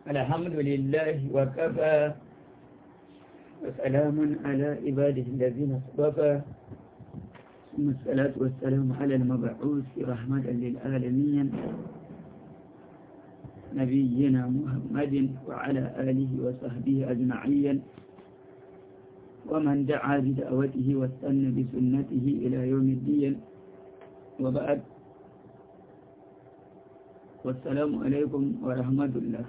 الحمد لله وكفى وسلام على عباده الذين اصطفى ثم الصلاة والسلام على المبعوث رحمة للعالمين نبينا محمد وعلى آله وصحبه أجمعين ومن دعا بدعوته واستنى بسنته إلى يوم الدين وبعد والسلام عليكم ورحمة الله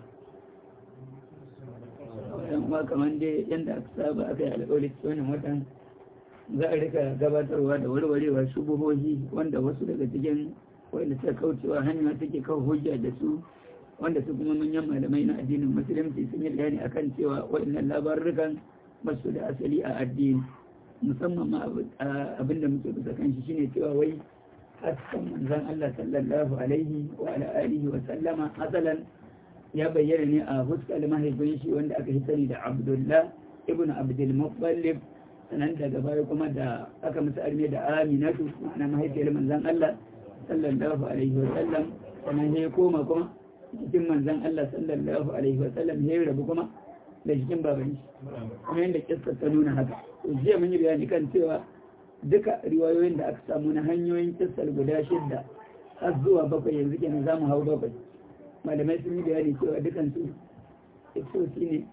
kuma kamar dai yadda aka saba aka yi alƙawari wannan watan za a rika gabatarwa da warwarewa shubuhohi wanda wasu daga cikin wanda suka kaucewa hanya take kawo hujja da su wanda su kuma manyan malamai na addinin musulunci sun yi bayani akan cewa waɗannan labarukan ba su da asali a addini musamman ma abin da muke bisa kan shi shine cewa wai hasken manzon Allah sallallahu alaihi wa ala alihi wa sallama asalan ya bayyana ne a fuskar mahaifin shi wanda aka sani da Abdullah ibn Abdul Muttalib sanan daga baya kuma da aka musu arme da Aminatu ma'ana mahaifiyar manzon Allah sallallahu alaihi wa sallam sanan ya koma kuma cikin manzon Allah sallallahu alaihi wa sallam ya rabu kuma da cikin baban shi kuma yadda kissa ta nuna haka jiya mun yi bayani kan cewa duka riwayoyin da aka samu na hanyoyin kissar guda shidda har zuwa bakwai yanzu kenan za mu hau bakwai malamai sun yi bayani cewa dukan su kissosi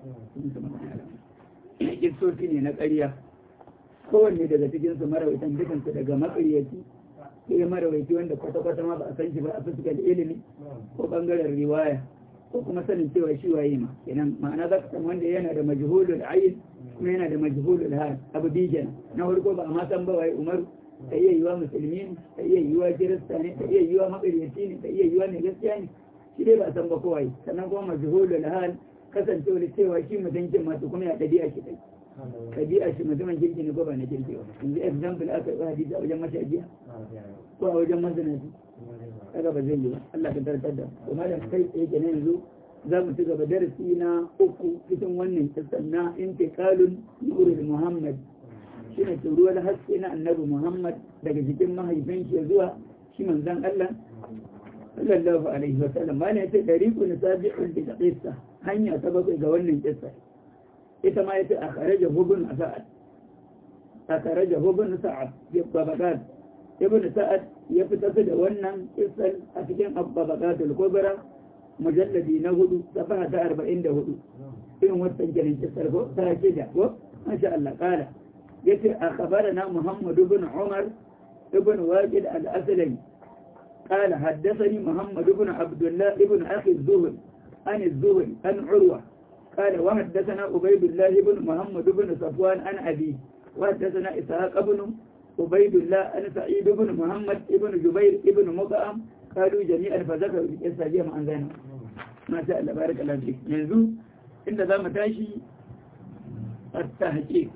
ne kissosi ne na ƙarya kowanne daga cikin su marawaitan dukan su daga makaryaci sai marawaici wanda kwata-kwata ma ba a san shi ba a fuskar ilimi ko bangaren riwaya ko kuma sanin cewa shi waye ma kenan ma'ana za ka san wanda yana da majhulul ayin kuma yana da majhulul hal abu bijan na farko ba a ma san ba waye umaru ta iya yiwa musulmi ne ta iya yiwa kirista ne ta iya yiwa makaryaci ne ta iya yiwa mai gaskiya ne shi dai ba a san ba kowaye sannan kuma majhulul hal kasancewar cewa shi mutuncin masu kuma ya ɗabi'a shi kai ɗabi'a shi mutumin kirki ne ko ba na kirki ba yanzu example aka yi hadisi a wajen mashajiya ko a wajen mazinaci kaga ba zai yi ba Allah ka tartar da kuma da kai tsaye kenan yanzu za mu ci gaba darasi na uku cikin wannan kisan na intiqalun nurul muhammad shine turuwar haske na annabi muhammad daga jikin mahaifin shi zuwa shi manzon Allah sallallahu alaihi wa sallam ma ne yace dariqun sabi'un bi qissa hanya ta bakwai ga wannan kissa ita ma yace akharaja hubun sa'ad akharaja hubun sa'ad bi babagat ibn sa'ad ya fitar da wannan kisar a cikin abbabakatul kubra mujalladi na hudu safaha ta arba'in da hudu irin wancan kiran kisar ko ta ce da ko masha Allah kala yace a khabarana Muhammad ibn Umar ibn Waqid al-Aslami قال حدثني محمد بن عبد الله ابن أخي الزهري عن الزهري عن عروة قال وحدثنا عبيد الله بن محمد بن صفوان عن أبيه وحدثنا إسحاق بن عبيد الله أن سعيد بن محمد بن جبير بن مطعم قالوا جميعا فذكروا في قصة جمع عن ذلك ما شاء الله بارك الله فيك ينزو إن ذا متاشي التحقيق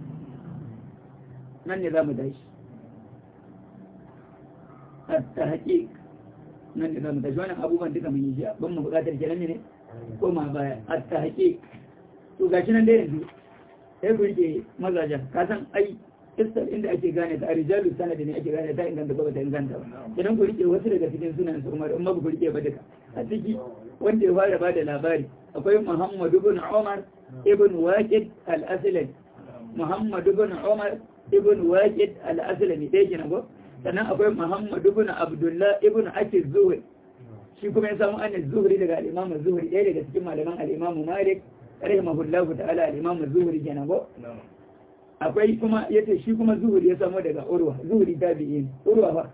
من نظام متاشي التحقيق من نظام متاشي وانا أبو من دكا من يجي بم بقاتل جلني ne ko ma baya at-tahqiq to gashi nan da yanzu sai ku rike mazajen ka san ai kistar inda ake gane ta rijalu sanadi ne ake gane ta inganta ko ta inganta ba idan ku rike wasu daga cikin sunan su Umar amma ku rike ba duka a ciki wanda ya fara bada labari akwai Muhammad ibn Umar ibn Waqid al-Aslami Muhammad ibn Umar ibn Waqid al-Aslami dai kenan ko sannan akwai Muhammad ibn Abdullah ibn Akil Zuhri shi kuma ya samu an Zuhri daga al-Imam Zuhri ɗaya daga cikin malaman al-Imam Malik rahimahullahu ta'ala al-Imam Zuhri kenan ko akwai kuma ya ce shi kuma zuhuri ya samu daga urwa zuhuri tabi'in urwa fa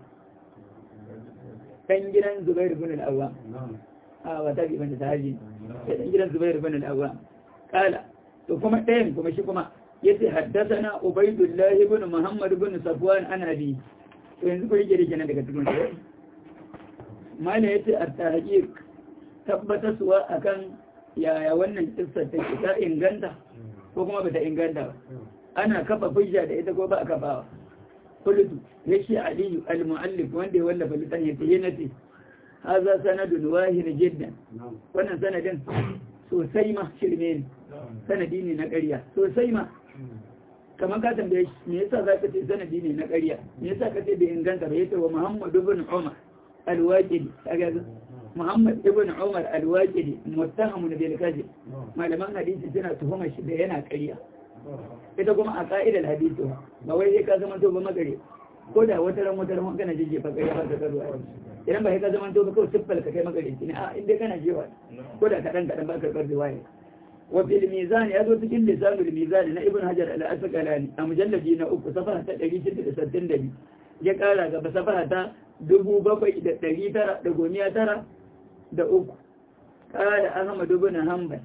dan gidan zubair bin al-awwam a wa tabi ban da haji dan gidan zubair bin al-awwam kala to kuma ɗayan kuma shi kuma yace haddathana ubaydullah ibn muhammad ibn safwan an abi to yanzu ko yake rike nan daga cikin shi mala yace at-tahqiq tabbataswa akan yaya wannan kissa take ta inganta ko kuma bata inganta ba ana kafa hujja da ita ko ba a kafawa kullu yashi aliyu al-muallif wanda ya wallafa litan yace yanati haza sanadun wahir jiddan wannan sanadin sosai ma shirme ne sanadi ne na ƙarya sosai ma kamar ka tambaye shi me yasa zaka ce sanadi ne na ƙarya me yasa ka ce bai inganta ba yace wa Muhammad ibn Umar al-Waqidi kaga Muhammad ibn Umar al-Waqidi muttahamun bil kadhib malaman hadisi suna tuhumar shi da yana ƙarya ita kuma a ka'idar hadisi ba wai sai ka zama to ba magare ko da wata ran wata ran kana jije fa ƙarya ba ka karuwa idan ba sai ka zama to ba kawai siffal ka kai magare ne a inda kana jewa ko da kadan kadan ba ka karɓar riwaya wa fil mizan ya zo cikin lisanul mizan na ibn hajar al-asqalani a mujalladi na uku safaha ta 662 ya kara gaba safaha ta dubu bakwai da ɗari tara da gomiya tara da uku ƙara ahmad ibn hanbal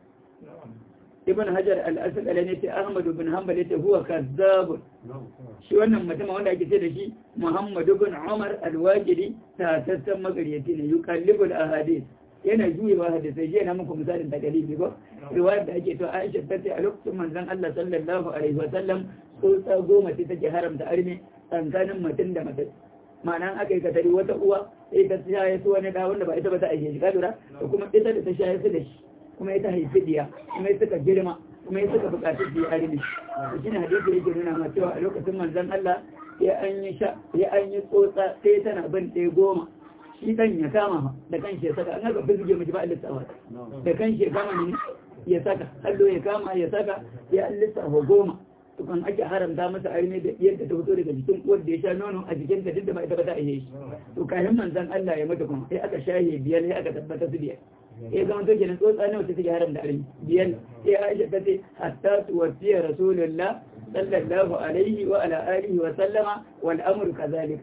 ibn hajar al-asqala ne ce ahmad ibn hanbal yace huwa kazzab shi wannan mutum wanda ake ce da shi muhammad ibn umar al-waqidi ta tattan magariyati ne yuqallibul ahadith yana juyewa hadisai je na muku misalin da galibi ko riwayar da ake to Aisha ta ce a lokacin manzon Allah sallallahu alaihi wa sallam tsotsa goma ce take haramta arme tsakanin mutum da mutum ma'ana aka yi katari wata uwa sai ta shaye su wani da wanda ba ita ba ta aike shi ka lura da kuma ita da ta shaye su da shi kuma ita haifi diya kuma ita suka girma kuma ita suka buƙaci su yi arme to shine hadisi yake nuna ma cewa a lokacin manzon Allah ya an yi sha ya an yi tsotsa sai tana bin ɗaya goma shi dan ya kama da kan shi ya saka an haka fizge miji ba a lissafa da kan shi ya kama ne ya saka hallo ya kama ya saka ya lissafa goma tukan ake haramta masa arme da yadda ta fito daga jikin uwar da ya sha nono a jikin ta duk da ba ita ba ta iya shi to kafin manzon Allah ya mata kuma sai aka shahe biyar sai aka tabbata su biyar ya zama to kenan tsotsa ne wacce take haram da arme biyar sai Aisha ta ce hatta tuwfiya rasulullah sallallahu alaihi wa ala alihi wa sallama wal amru kadhalik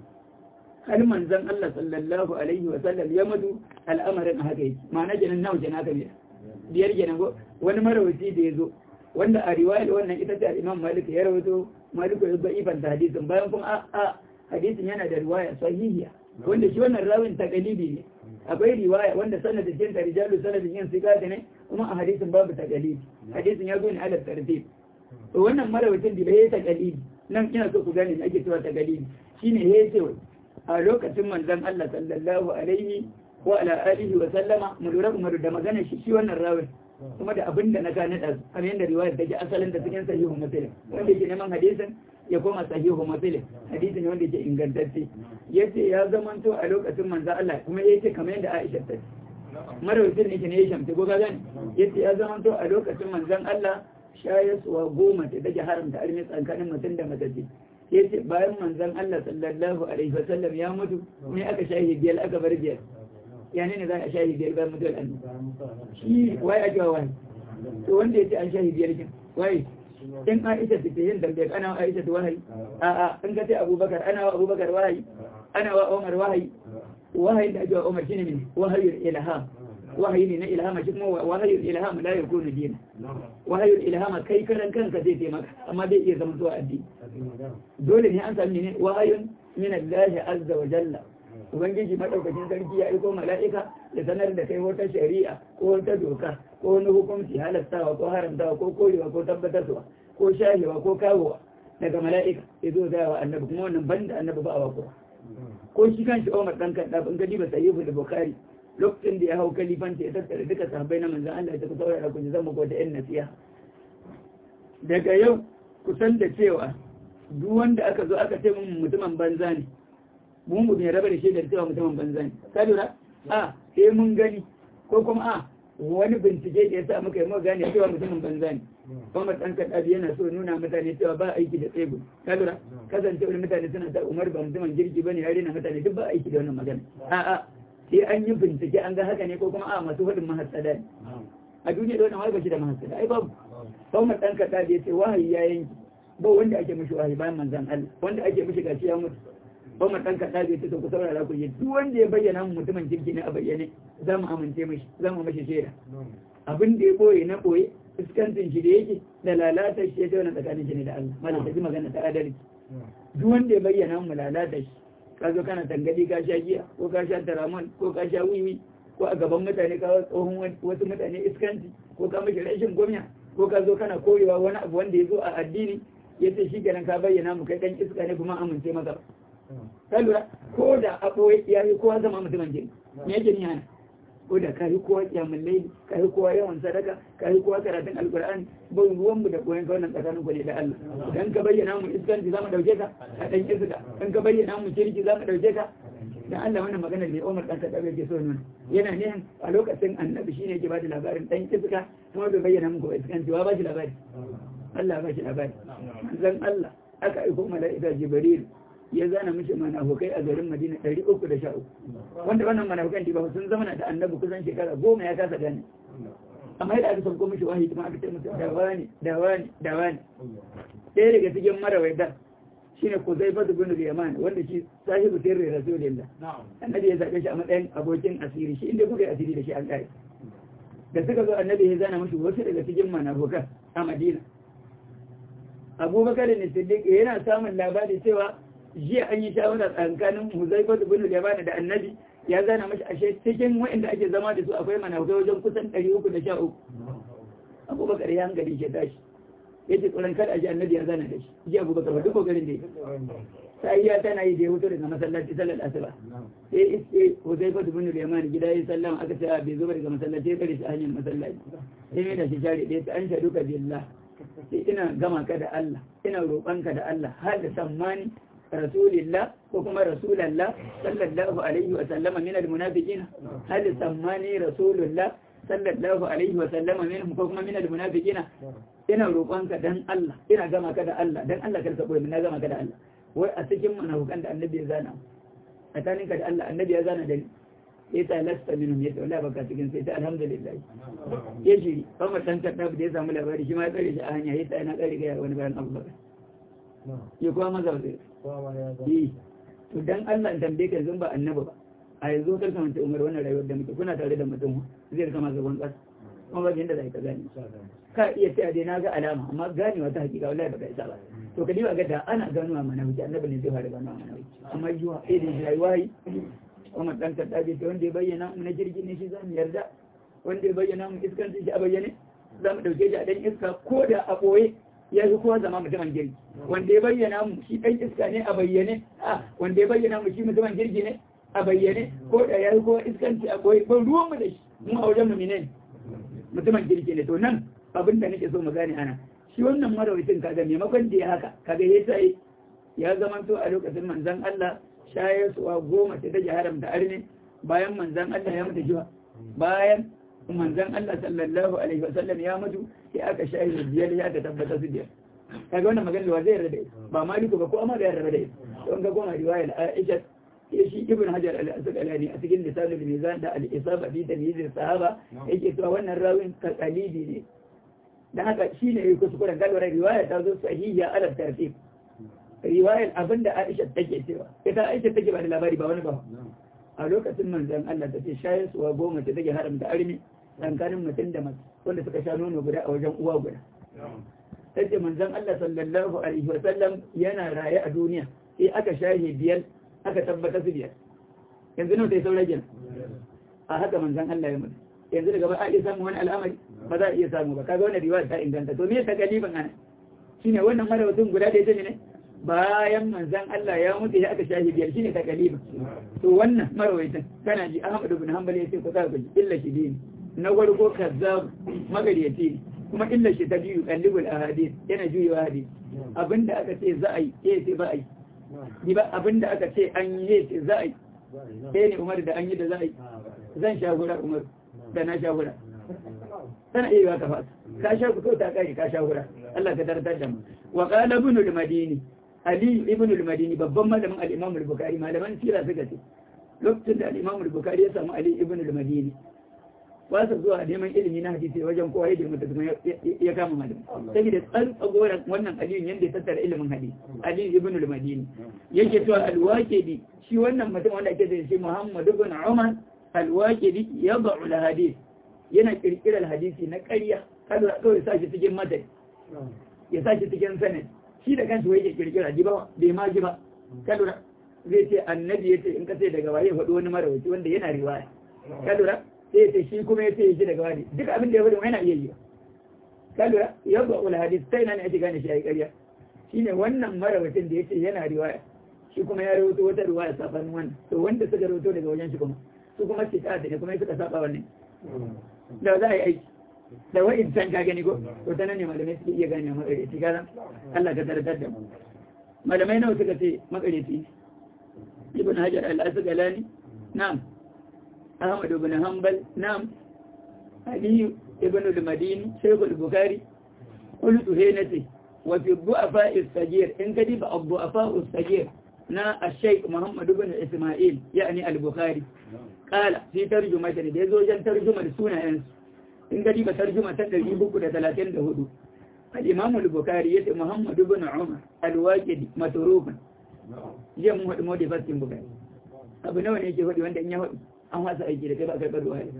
har manzon Allah sallallahu alaihi wa sallam ya mutu al'amarin haka yake ma'ana kenan nawa kenan haka ne biyar kenan go wani marawaci da ya zo wanda a riwayar wannan ita ce Imam Malik ya rawaito Malik ya ba ifan hadisin bayan kuma a hadisin yana da riwaya sahihiya wanda shi wannan rawin taqalibi ne akwai riwaya wanda sanadin jin ta rijalu sanadin yin sigata ne kuma a hadisin babu taqalibi hadisin ya zo ne ala tartib to wannan marawacin da ya taqalibi nan ina so ku gane me ake cewa taqalibi shine ya ce a lokacin manzon Allah sallallahu alaihi wa ala alihi wa sallama mu lura umar da magana shi shi wannan rawin kuma da abin da na gane da kamar yadda riwayar take asalin da cikin sahihu muslim wanda yake neman hadisin ya koma sahihu muslim hadisin wanda yake ingantacce yace ya zamanto a lokacin manzon Allah kuma yace kamar yadda Aisha ta marawacin ne ne ya shamta ko ga gani yace ya zamanto a lokacin manzon Allah shayaswa goma ta take haramta armi tsakanin mutum da matace ya ce bayan manzan Allah sallallahu Alaihi wasallam ya mutu ne aka shahi biyar aka bar biyar ya ne za a shahi biyar bayan mutuwar annu shi waye ake wa waye to wanda ya ce an shahi biyar kin waye in Aisha ta ce yin tambayar ana wa Aisha ta wahayi a'a in ka ce Abubakar ana wa Abubakar wahayi ana wa Umar wahayi wahayi da ake wa Umar shine ne wahayul ilham wahayi ne na ilhama shi kuma wahayul ilham la yakunu dina wahayul ilhama kai karan kanka zai taimaka amma zai iya zama zuwa addini dole ne an sami ne wahayun min Allah azza wa jalla ubangiji madaukakin sarki ya aiko mala'ika da sanar da kai wata shari'a ko wata doka ko wani hukunci halastawa ko haramtawa ko korewa ko tabbatarwa ko shahewa ko kawowa daga mala'ika ya zo da wa annabi kuma wannan banda annabi ba a wako ko shi kan shi Umar dan kadda in gadi ba sayyibu da Bukhari lokacin da ya hau kalifanta ya tattara duka sahabbai na manzan Allah ya tafi saurara ku ji zama ko da yan nasiha daga yau ku san da cewa duk wanda aka zo aka ce mun mutumin banza ne mun mu bai raba da shi da cewa mutumin banza ne ka lura a sai mun gani ko kuma a wani bincike da ya sa muka yi muka gane cewa mutumin banza ne Umar dan Kadabi yana so nuna mutane cewa ba aiki da tsego ka lura kasancewar mutane suna ta Umar ba mutumin girki bane ya rena mutane duk ba aiki da wannan magana a a sai an yi bincike an ga haka ne ko kuma a masu hudun mahassada ne a duniya da wannan wai shi da mahassada ai babu Umar dan Kadabi ya ce wahayi ya yanki ba wanda ake mishi wahayi bayan manzan Allah wanda ake mishi gashi ya mutu Umar dan kaɗa zai ta ku saurara ku yi duk wanda ya bayyana mu mutumin kirki ne a bayyane za mu amince mishi za mu mishi shaida abin da ya boye na boye fuskantin shi da yake da lalata shi ya ce wannan tsakanin shi ne da Allah malam ta ji magana ta adalci duk wanda ya bayyana mu lalata shi ka zo kana tangadi ka sha giya ko ka sha taramon ko ka sha wiwi ko a gaban mutane ka tsohon wasu mutane iskanci ko ka mishi rashin gwamna ko ka zo kana koyewa wani abu wanda ya zo a addini ya ce shi kenan ka bayyana mu kai dan iska ne kuma amince maka ka lura ko da a ɓoye ya yi kowa zama mutumin jini me yake ni yana ko da ka yi kowa kyamun laili ka yi kowa yawan sadaka ka yi kowa karatun alkur'ani ba ruwan mu da koyon ka wannan tsakanin ku ne da Allah idan ka bayyana mu iskanci za mu dauke ka a dan iska in ka bayyana mu kirki za mu dauke ka dan Allah wannan magana da Umar dan Khattab yake so nuna yana ne a lokacin annabi shine yake bada labarin dan iska kuma bai bayyana muku iskan cewa ba shi labari Allah ba shi labari manzon Allah aka aiko mala'ika Jibril ya zana mishi manafukai a garin Madina 313 wanda wannan manafukan da ba sun zama da annabi kusan shekara goma ya kasa gane amma yadda aka sauko mishi wahayi kuma aka ce musu da wani da wani da wani ɗaya daga cikin marawaita shine Kuzaifa bin Yaman wanda shi sahibu sirri Rasulullah annabi ya zabe shi a matsayin abokin asiri shi inda kuka yi asiri da shi an kai da suka zo annabi ya zana mishi wasu daga cikin manafukan a Madina Abubakar ne Siddiq yana samun labari cewa jiya an yi shawara tsakanin Huzaifa bin Yaman da annabi ya zana mashi ashe cikin waɗanda ake zama da su akwai manafukai wajen kusan 313 abubakar ya hankali ke tashi ya ce tsoron kada a ji annabi ya zana da shi ji abubakar ba duk kokarin da ya sai ya tana yi da ya wuto daga masallaci sallar asuba sai iske huzaifa bin yaman gida ya sallama aka ce bai zo daga masallaci ya kare shi a hanyar masallaci sai mai da shi share ɗaya ta an shaɗu ka billah sai ina gama ka da Allah ina roƙonka da Allah har da sammani rasulillah ko kuma rasulallah sallallahu alaihi wa sallama min almunafiqina hal sammani rasulullah sallallahu alaihi wa sallama minhum ko kuma min almunafiqina ina roƙonka dan Allah ina gama ka da Allah dan Allah karka boye na gama ka da Allah wai a cikin munafikan da annabi ya zana tsakanin ka da Allah annabi ya zana da ni ya ta lasta minhum ya tawalla baka cikin sai ta alhamdulillah ya shiri Umar dan Khattab da ya samu labari shi ma ya tsare shi a hanya ya ta ina tsare ga wani bayan Abu Bakar ya kuma maza wasu yi to dan Allah in tambaye ka yanzu ba annabi ba a yanzu kar ka manta umar wannan rayuwar da muke kuna tare da mutum zai kama gaban ƙasa kuma ba yanda zai ka gane ka iya ce dai na ga alama amma ganewa ta hakika wallahi baka isa ba to ka diba ga da ana ganuwa mana wuce annabi ne zai fara ganuwa mana wuce amma yiwa eh da rayuwa yi Umar dan Kaddabi ta wanda ya bayyana mu na jirgin ne shi za mu yarda wanda ya bayyana mu iskan shi a bayyane za mu dauke shi a dan iska ko da a boye ya fi kowa zama mutumin girki wanda ya bayyana mu shi ɗan iska ne a bayyane a wanda ya bayyana mu shi mutumin girki ne a bayyane ko da ya fi kowa iskanci a koyi ban ruwan mu da shi mu a wajen mu ne mutumin girki ne to nan abin da nake so mu gane ana shi wannan marawaitin kaga maimakon da ya haka kaga ya sai ya zama to a lokacin manzon Allah shayar suwa goma ta take haramta arne bayan manzon Allah ya mutu jiwa bayan manzon Allah sallallahu alaihi wasallam ya mutu sai aka shahi biyar ya ta tabbata su biyar kaga wannan magana da zai yarda da ba maliku ba ko amma da yarda da ita don ga goma riwaya Aisha ya shi ibn hajar al-asqalani a cikin lisanul mizan da al-isaba fi tamyiz sahaba yake cewa wannan rawin taqalidi ne dan haka shine yake kuskuren galwar riwaya ta zo sahiha ala tartib riwayar abinda Aisha take cewa ita Aisha take ba da labari ba wani ba a lokacin manzon Allah ta ce shayar suwa goma ta take haramta armi tsakanin mutum da mace wanda suka sha nono guda a wajen uwa guda ta ce manzon Allah sallallahu alaihi wasallam yana raye a duniya sai aka shahe biyar aka tabbata su biyar yanzu nan sai saura gina a haka manzon Allah ya mutu yanzu daga ba a iya samun wani al'amari ba za a iya samu ba kaga wannan riwaya ta inganta to me ta galiban ana shine wannan marawatun guda da ita ne bayan manzan Allah ya mutu ya aka shahi biyar shine ta galiba to wannan marawaitan kana ji Ahmad ibn Hanbal ya ce ku ka ji illa shi dini na farko kazzab magariyati ne kuma illa shi ta biyu kallibul ahadith yana juyewa hadith abinda aka ce za a yi eh sai ba a yi ni ba abinda aka ce an yi sai za a yi sai ne Umar da an yi da za a yi zan sha gura Umar da na sha gura tana iya ka fasa ka sha ku ta kai ka sha gura Allah ka tartar da mu wa qala ibn al-madini Ali ibn al-Madini babban malamin al-Imam al-Bukhari malaman sira suka ce lokacin da al-Imam al-Bukhari ya samu Ali ibn al-Madini ba su zuwa neman ilimi na hadisi wajen kowa ya girma da kuma ya kama malami saboda tsan tsagoran wannan Ali yanda ya tattara ilimin hadisi Ali ibn al-Madini yake cewa al-Waqidi shi wannan mutum wanda ake da shi Muhammad ibn Umar al-Waqidi yad'u al-hadith yana kirkirar hadisi na ƙarya kada kawai sa shi cikin madai ya sa shi cikin sanad shi da kansu wai ke kirkira ji ba bai ma ji ba ka lura zai ce annabi ya ce in ka ce daga waye faɗi wani marawaci wanda yana riwaya ka lura sai ya ce shi kuma ya ce ya ji daga wani duk abin da ya faɗi yana iya yi ka lura ya ba ul hadis sai na ne ake gane shi a yi ƙarya shine wannan marawacin da ya ce yana riwaya shi kuma ya rawaito wata riwaya sabanin wannan to wanda suka rawaito daga wajen shi kuma su kuma ce ta ne kuma suka saba wannan da za a yi aiki da wa'in can ka gani ko to ta nan ne malamai suke iya gane makareci kaza Allah ka tartar da mu malamai nawa suka ce makareci ibn hajar al-asqalani na'am ahmad ibn hanbal na'am ali ibn al-madini shaykh al-bukhari qultu hinati wa fi du'afa as-sagir in kadi ba du'afa as-sagir na al-shaykh muhammad ibn isma'il yani al-bukhari qala fi tarjumati da yazo jan tarjumar sunayen in kadi ba tarjuma ta 334 al-imam al-bukhari yace muhammad ibn umar al-waqidi matrukun jiya mun haɗu mawadi faskin bukari abu nawa ne ke haɗu wanda in ya haɗu an wasa aiki da kai ba kai ɓarwa ya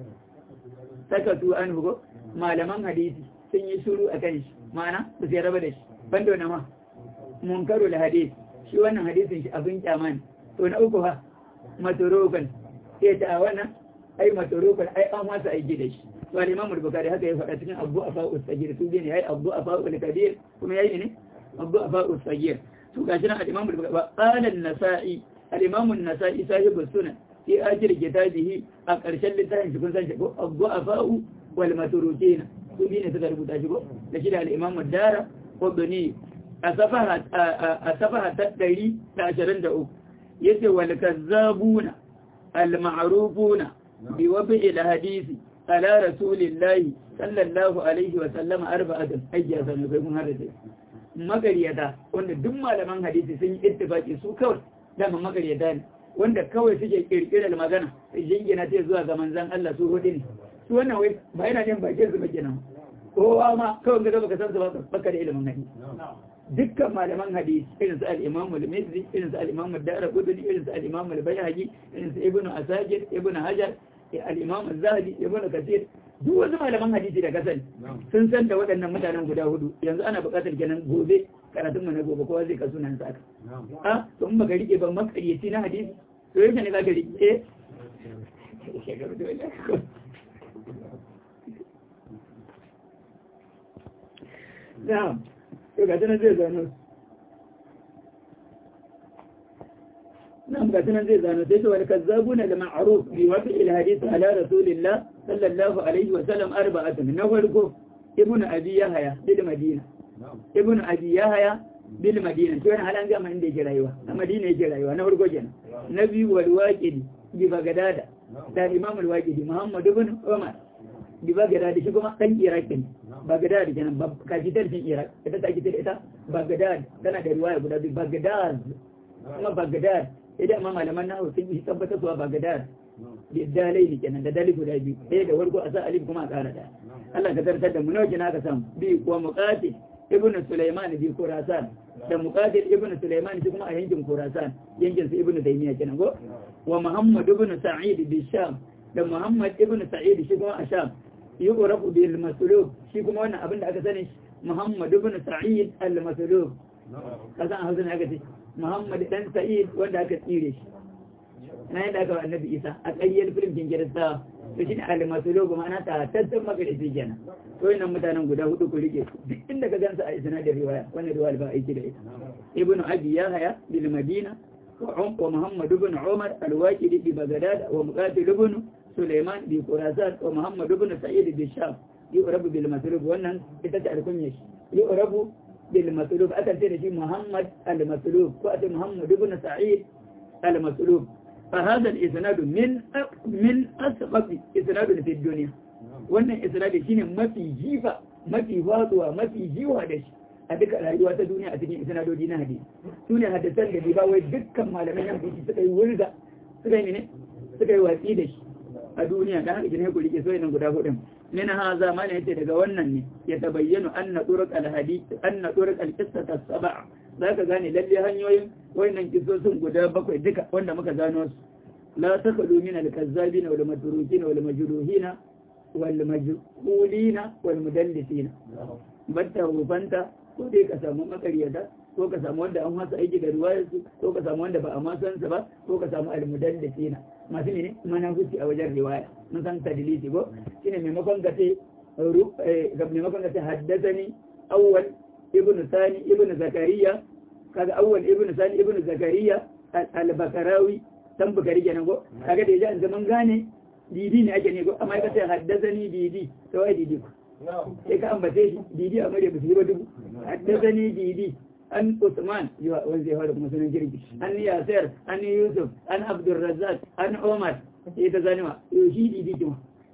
saka su an hugo malaman hadisi sun yi shuru a kan shi ma'ana ba su raba da shi banda wani ma munkaru da hadisi shi wannan hadisin shi abin kyama ne to na uku ha matorokan sai ta wannan ai matorokan ai an wasa aiki da shi to al-imam al-bukhari haka ya faɗa cikin abu afa usagir su ne yayi abu afa al-kabir kuma yayi ne abu afa usagir to gashi nan al-imam al-bukhari qala an-nasa'i al-imam an-nasa'i sahibu sunan fi akhir kitabihi a ƙarshen littafin shi kun san shi ko abu afa wal maturukina su bi ne suka rubuta shi ko da shi da al-imam ad-dara qudni a safaha a safaha ta 123 yace wal kazzabuna al-ma'rufuna bi wabi al-hadisi ala rasulillahi sallallahu alaihi wa sallama arba'atan ayya sanu kai kun hada magariyata wanda duk malaman hadisi sun yi ittifaki su kawai dama magariyata ne wanda kawai suke kirkirar magana sai jingina ta zuwa ga manzon Allah su hudu ne su wannan wai ba yana jin bakin su ba kenan kowa ma kawai ga baka san su ba baka da ilimin hadisi dukkan malaman hadisi irin su al-Imam al-Mizzi irin su al-Imam ad-Darqutni irin su al-Imam al-Bayhaqi irin su Ibn Asakir Ibn Hajar al-Imam az-Zahabi Ibn Kathir duk wasu malaman hadisi da kasan sun san da waɗannan mutanen guda hudu yanzu ana buƙatar kenan gobe karatun mu na gobe kowa zai kasu nan saka a to in baka rike ba makaryaci na hadisi to yake ne zaka rike na'am to ga tunan zai zano نعم قاتنا زي زانو تيسو والكذابون المعروف بوضع الحديث على رسول الله صلى الله عليه وسلم أربعة نفرقه ابن أبي يحيى بالمدينة ابن أبي يحيى بالمدينة شو أنا هلا نجمع عندي جرايوة المدينة جرايوة نفرقه جنا نبي والواجد ببغداد ده الإمام الواجد محمد بن عمر ببغداد شو كما كان إيراك بغداد جنا كاجيتر في إيراك إذا كاجيتر إذا بغداد كان ada riwayat بغداد kuma Baghdad idan ma malaman nahu sun yi tabbatar suwa Baghdad da dalai ne kenan da dalai guda biyu ɗaya da warko a sa alif kuma a ƙara da Allah ka tartar da mu nawa kina ka samu bi kuwa muqatil ibn Sulaiman bi Khurasan da muqatil ibn Sulaiman shi kuma a yankin Khurasan yankin su ibn Taymiyyah kenan go wa Muhammad ibn Sa'id bi Sham da Muhammad ibn Sa'id shi kuma a Sham yuqrabu bil maslub shi kuma wannan abin da aka sani Muhammad ibn Sa'id al-Maslub kasan hausa ne aka ce Muhammad dan Sa'id wanda aka tsire shi na yadda aka wa annabi Isa a ƙayyar filim kin kirista to shi ne al-masulubu ma'ana ta tattan magarisi kenan to nan mutanen guda hudu ku rike duk inda ka gansa a isnadin riwaya wannan riwaya ba aiki da ita ibnu abi yahya bil madina wa muhammad ibn umar al-waqidi bi baghdad wa muqatil ibn sulaiman bi khurasan wa muhammad ibn sa'id bi sham yu'rabu bil masulub wannan ita ta alkunya shi yu'rabu بالمسلوب أكل تنجي محمد المسلوب وأتي محمد بن سعيد المسلوب فهذا الإسناد من من أسقط إسناد في الدنيا wannan isnadi shine mafi jifa mafi watsuwa mafi jiwa da shi a duka rayuwa ta duniya a cikin isnadodi na hadisi su ne hadisan da ba wai dukkan malaman yan biki suka yi wurga suka yi ne suka yi watsi da shi a duniya da haka ne ku rike so nan guda hudun min haza mana yace daga wannan ne ya tabayyana anna turuq al-hadith anna turuq al-qissah as-sab'a zaka gane lalle hanyoyin wayannan kisosin guda bakwai duka wanda muka gano su la takalu min al-kazzabin wal matrukin wal majruhin wal majhulin wal mudallisin batta rubanta ko dai ka samu makaryata ko ka samu wanda an masa aiki da ruwayar su ko ka samu wanda ba a ma san sa ba ko ka samu al-mudallisina masu ne mana huci a wajen riwaya mun san tadlisi ko shine maimakon ka ce ga maimakon ka ce haddasani awwal ibnu sani ibnu zakariya kaga awwal ibnu sani ibnu zakariya al-bakarawi san bukari kenan ko kaga da yaji zaman gane didi ne ake ne ko amma ka ce haddasani didi to ai didi ko sai ka ambace shi didi amma da bisu ba dubu haddasani didi an Usman wanda zai fara kuma sunan kirki an Yasir an Yusuf an Abdul Razzaq an Umar sai ta zanima yau shi didi kuma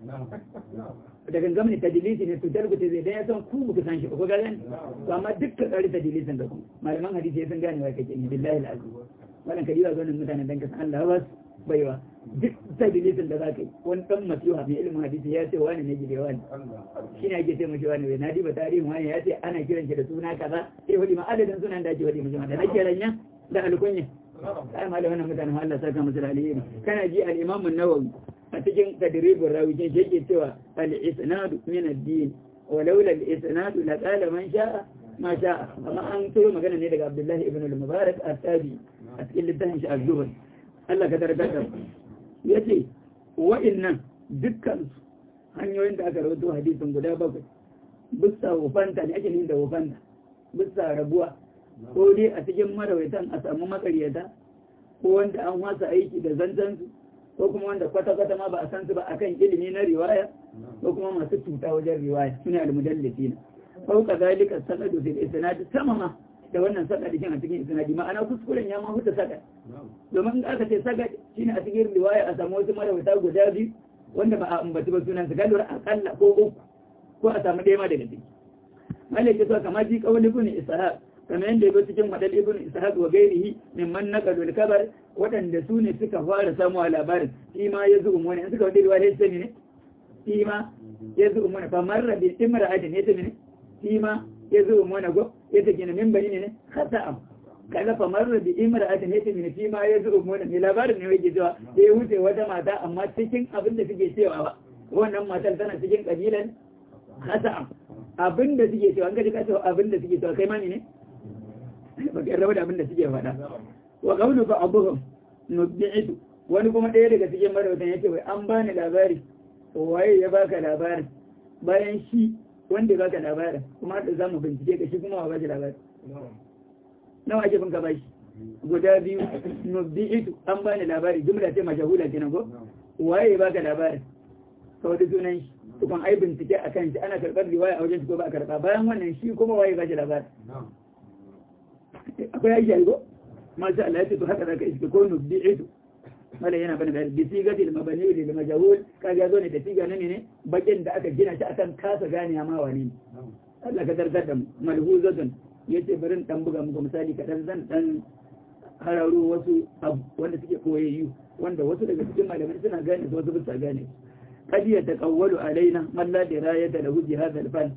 da gangamin ne tadilisi ne to tarbuta zai dan ya san ku ku san shi ko ga gani to amma dukkan kare tadilisin da ku malaman hadisi sun gane wa kake ni billahi alazim wannan kadiba zonin mutanen dan ka san Allah ba baiwa duk tadilisin da zaka yi wani dan masiha mai ilimin hadisi ya ce wani ne gide wani shi ne ake ce mashi wani bai na diba tarihin wani ya ce ana kiran shi da suna kaza sai wadi ma adadin sunan da ake wadi mashi da nake ranya da alkunya ai ma da wannan mutanen Allah saka musu da alheri kana ji al-Imam an-Nawawi a cikin tadribin rawujin shi yake cewa al-isnadu min ad-din walaula al-isnadu la qala man sha'a ma sha'a amma an turo magana ne daga Abdullah ibn al-Mubarak at-Tabi a cikin littafin shi az-Zuhd Allah ka tarkata yace wa'annan dukkan hanyoyin da aka rawaito hadisin guda bakwai bisa wufanta ne ake yin da wufanta bisa rabuwa ko dai a cikin marawaitan a samu makaryata ko wanda an wasa aiki da zantansu ko kuma wanda kwata-kwata ma ba a san su ba akan ilimi na riwaya ko kuma masu cuta wajen riwaya suna almudallifina fauka zalika sanadu fil isnad sama ma da wannan sakadikin a cikin isnadi ma'ana kuskuren ya ma huta saka domin in aka ce saka shine a cikin riwaya a samu wasu marawata guda biyu wanda ba a ambaci ba sunan su kalura akalla ko uku ko a samu ɗaya ma daga ciki malaka so kamar ji kawali ibn ishaq kamar yadda yabo cikin madal ibn ishaq wa gairihi mimman naqalu al-kabar wadanda su ne suka fara samu a labarin shi ma ya zuwa wani in suka wadi riwaya sai ne shi ma ya zuwa wani fa marra bi imra'atin ya tabi ne shi ma ya zuwa wani go ya take ne min bani ne khata'am kaga fa marra bi imra'atin ya tabi ne shi ma ya zuwa wani ne labarin ne yake cewa ya wuce wata mata amma cikin abin da suke cewa ba wannan matar tana cikin kabilan khata'am abin da suke cewa an ga ka cewa abin da suke cewa kai ma ne baka raba da abin da suke faɗa wa qawlu fa abuhum nubbi'tu wani kuma ɗaya daga cikin marautan yake wai an bani labari waye ya baka labarin bayan shi wanda ya baka labarin kuma da zamu bincike ka shi kuma wa baki labari nawa ake bin ka bashi guda biyu nubbi'tu an bani labari jumla ce mashahula kenan ko waye ya baka labarin kawai sunan shi tukun ai bincike akan shi ana karɓar riwaya a wajen shi ko ba a karɓa bayan wannan shi kuma waye ba shi labarin akwai aiki algo masha Allah ya ce to haka zaka iske ko nubdi'itu mala yana bane bayani bi sigati al mabani lil majhul kaga zo ne da siga ne ne bakin da aka gina shi akan kasa gane ma wani Allah ka dargar da malhuzatun yace barin dan buga muku misali kadan zan dan hararo wasu abu wanda suke koyayyu wanda wasu daga cikin malamai suna gane su wasu ba su gane قد يتقول علينا من لا دراية له بهذا الفن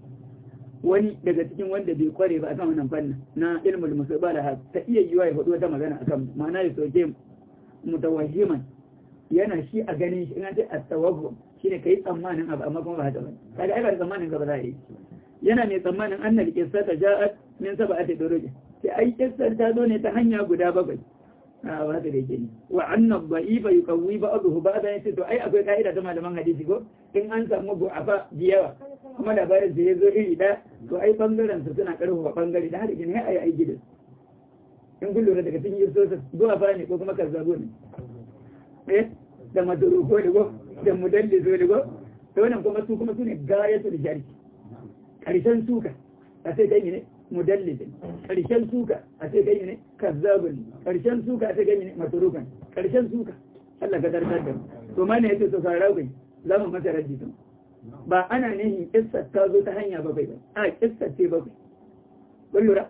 wani daga cikin wanda bai kware ba akan wannan fannin na ilmul musabala ta iya yiwa ya faɗi wata magana akan ma'ana ya soke mutawahhiman yana shi a ganin shi ina ce at-tawahhum shine kai tsammanin abu amma kuma ba haka ba kaga ai ba tsammanin ka ba za a yi yana mai tsammanin annal qissata ja'at min sab'ati duruj sai ai kissar ta zo ne ta hanya guda bakwai a ba haka da yake ne wa anna dha'ifa yuqawwi ba'dahu ba'da yace to ai akwai ka'ida ta malaman hadisi ko in an samu bu'afa biyawa kuma labarin da ya zo iri da to ai bangaren su suna karfafa bangare da haka ne ai ai gidan in kun lura daga cikin yusosa bu'afa ne ko kuma kazzabo ne eh da maduru ko da go da mudalli zo da go to wannan kuma su kuma su ne gayatul jarki karshen suka a sai kai ne mudallisin karshen suka a sai kai ne kazzabun karshen suka a sai kai ne maturukan karshen suka Allah ka darkar da to ma ne yace to fara kai za mu masa raddi to ba ana nihin kissa ta zo ta hanya bakwai ba a kissa ce bakwai kun lura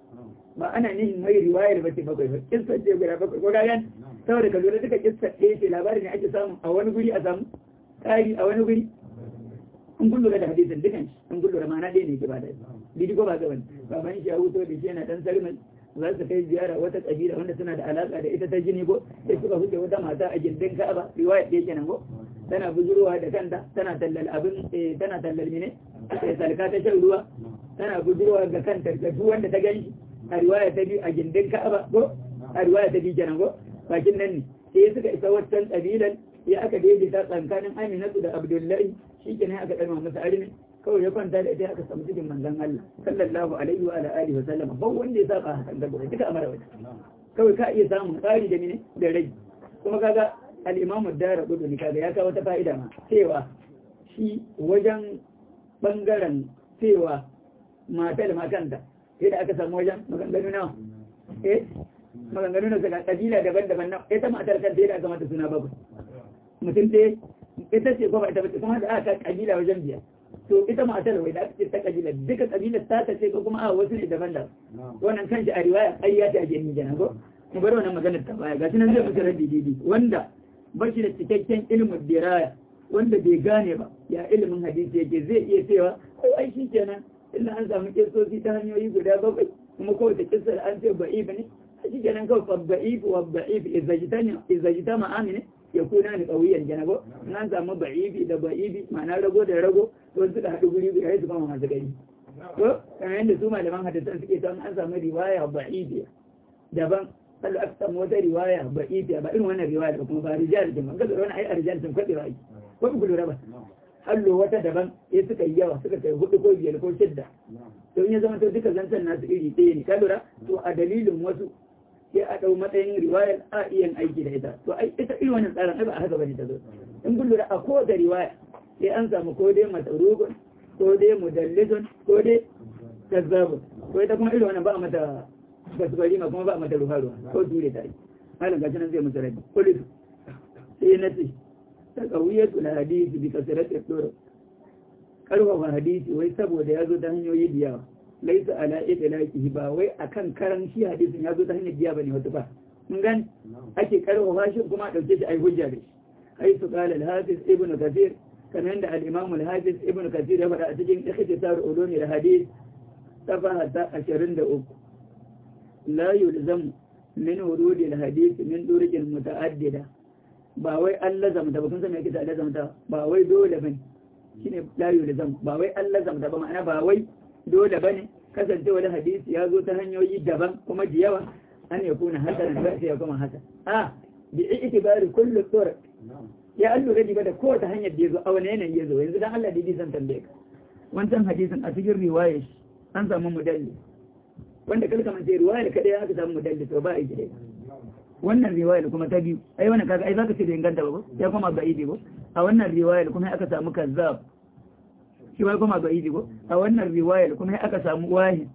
ba ana nihin mai riwayar ba ce bakwai ba kissa ce guda bakwai ko gayan saboda ka lura duka kissa ɗaya ce labarin ne ake samu a wani guri a samu ƙari a wani guri in kun lura da hadisin dukan shi in kun lura ma'ana ɗaya ne ke ba da bidi ko ba ga wani baban shi ya huto da shi yana dan sarmin za su kai ziyara wata kabila wanda suna da alaka da ita ta jini ko sai suka huce wata mata a gindin Ka'aba riwaya ɗaya kenan ko tana bujurwa da kanta tana tallal abin tana tallal mine sai salka ta shan ruwa tana bujurwa ga kanta ga duk wanda ta gani a riwaya ta biyu a gindin Ka'aba ko a riwaya ta biyu kenan ko bakin nan ne sai suka isa wancan kabilan ya aka daidaita tsakanin Aminatu da Abdullahi shi kenan aka ɗarma masa arimi kawai ya kwanta da ita aka samu cikin manzon Allah sallallahu alaihi wa ala alihi wa sallam ba wanda ya saba hakan da gobe duka amara wata kawai ka iya samun tsari da mine da rai kuma kaga al-Imam ad-Darqutni kaga ya kawo ta fa'ida ma cewa shi wajen bangaren cewa matar makanta sai da aka samu wajen maganganu nawa eh maganganu na daga kabila daban-daban na ita matar kanta da aka mata suna bakwai mutum ɗaya ita ce kuma ita bace kuma da aka kabila wajen biyar to ita matar wai da aka ce ta kabila duka kabilar ta ta ce ko kuma a wasu ne daban-daban wannan kanshi a riwaya ƙarya ta ake ni kenan ko mu bar wannan maganar ta baya gashi nan zai mutu raddi didi wanda ba shi da cikakken ilimin diraya wanda bai gane ba ya ilimin hadisi yake zai iya cewa ko ai shi kenan illa an samu kisosi ta hanyoyi guda bakwai kuma kowace kisa da an ce ba'ibi ne a shi kenan kawai fabba'if wa ba'if izajita ma'ami ne ya kuna ni ƙauyen janabo in an samu ba'ibi da ba'ibi ma'ana rago da rago to suka haɗu guri guda ya su kama masu gari ko kamar yadda su malaman hadisan suke ta an samu riwaya ba'ibi daban Allah aka samu wata riwaya ba'ibi ba irin wannan riwaya da kuma ba rijal da man gaza wani ai a rijal sun kwaɗe ba ko ku lura ba hallo wata daban ya suka yi yawa suka kai hudu ko biyar ko shidda to in ya zama to duka zancen nasu iri ɗaya ne ka lura to a dalilin wasu sai a ɗau matsayin riwayar a iya aiki da ita to ai ita irin wannan tsarin ai ba a haka bane ta zo in kun lura a kowace riwaya sai an samu ko dai masarukun ko dai mudallisun ko dai kazzabun ko ita kuma irin wannan ba a mata basbari ma kuma ba a mata ruwa ruwa ko ture ta yi malam gashi nan zai musu rabi kulisu sai na ce taqawiyatul hadisi bi kasratil turuq karfafa hadisi wai saboda ya zo ta hanyoyi da yawa laisa ala idlaqihi ba wai akan karan shi hadisin ya zo ta hanyar biya bane wata ba mun gani ake karfafa shi kuma a dauke shi ai hujja da shi ai su qala al-hafiz ibnu kathir kamar yadda al-imam al-hafiz ibnu kathir ya faɗa a cikin ikhtisar ulumi al-hadith safaha ta 23 la yulzam min wurudi al-hadith min durujin muta'addida ba wai an lazamta ba kun san me yake ta lazamta ba wai dole bane shine la yulzam ba wai an lazamta ba ma'ana ba wai dole bane kasance wani hadisi ya zo ta hanyoyi daban kuma da yawa an ya kuna hasan ba sai ya kuma hasan a bi itibari kullu turuq ya allu radi ba da kowace hanyar da yazo a wani yanayi yazo yanzu dan Allah didi zan tambaye ka wancan hadisin a cikin riwayar an samu mudalli wanda kalka man sai riwayar kadai aka samu mudalli to ba a yi wannan riwayar kuma ta biyu ai wannan kaga ai zaka ce da inganta ba ko ya kuma ba idi ko a wannan riwayar kuma aka samu kazzab shi ma kuma ga idi ko a wannan riwayar kuma aka samu wahi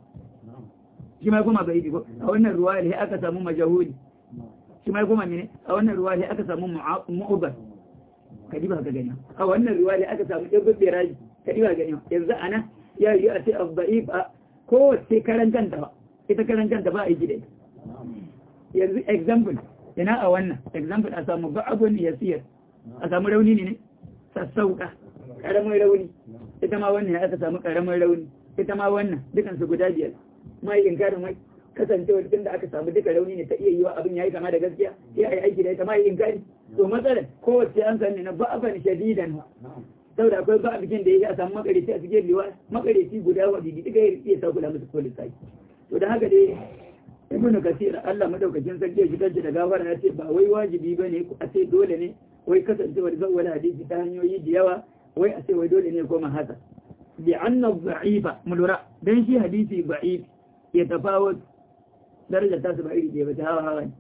shi ma kuma ga idi ko a wannan riwayar sai aka samu majahuli shi ma kuma mene a wannan riwayar sai aka samu mu'ubbar kadiba ka gani a wannan riwayar aka samu ibn biraji kadiba gani yanzu ana ya yi a ce abda'if a kowace karantanta ba ita karantanta ba a yi gida yanzu example ina a wannan example a samu ba'abun yasir a samu rauni ne sassauka karamin rauni ita ma wannan aka samu karamin rauni ita ma wannan dukan su guda biyar mai inkarin mai kasancewa tun da aka samu duka rauni ne ta iya yiwa abin yayi kama da gaskiya sai ai aiki da ita mai inkari to matsalar kowace an sani na ba'aban shadidan saboda akwai ba bikin da yake a samu makareci a cikin liwa makareci guda wa bibi duka ya sa kula musu polis sai to da haka dai ibnu kasir Allah madaukakin sarki ya shigar da gafara ya ce ba wai wajibi bane a ce dole ne wai kasancewar zawwala hadisi ta hanyoyi da yawa wai a ce wai dole ne koma haka bi anna dha'ifa mulura dan shi hadisi da'if ya tafawut daraja ta su ba iri da ba ta hawa hawa ne